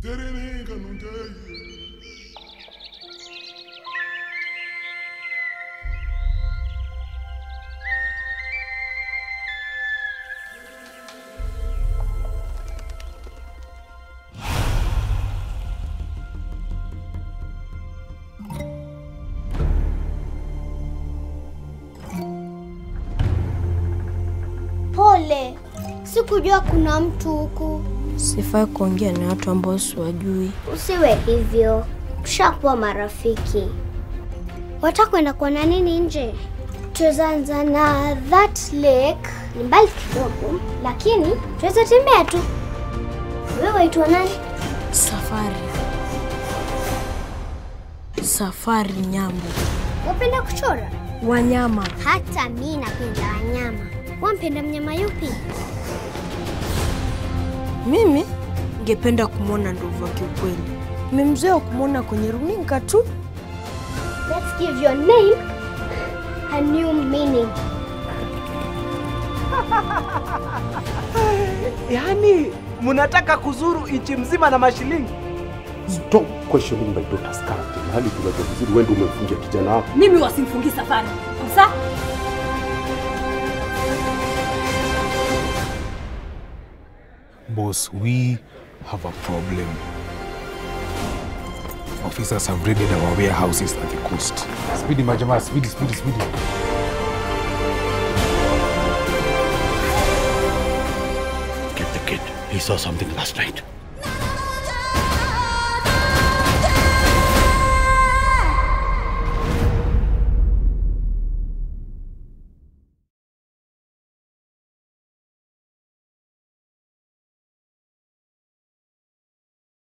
Pole, sikujua kuna mtu huku. Sifai kuongea na watu ambao siwajui. Usiwe hivyo, tushakuwa marafiki. Watakwenda kuona nini nje? Tuzaanza na that lake, ni mbali kidogo, lakini tuweza tembea tu. Wewe waitwa nani? Safari. Safari Nyambo. Wapenda kuchora? Wanyama. Hata mi napenda wanyama. Wampenda mnyama yupi? Mimi ningependa kumwona ndovu wa kiukweli. Nimemzoea kumwona kwenye runinga tu. Let's give your name a new meaning. Yaani mnataka kuzuru nchi mzima na mashilingi? Stop questioning my daughter's character. Mahali tunajua vizuri wewe ndio umemfungia kijana wako. Mimi wasimfungi safari kabisa. Boss, we have a problem. Officers have raided our warehouses at the coast. Speedy, Majama, speedy, speedy, speedy. Get the kid. He saw something last night.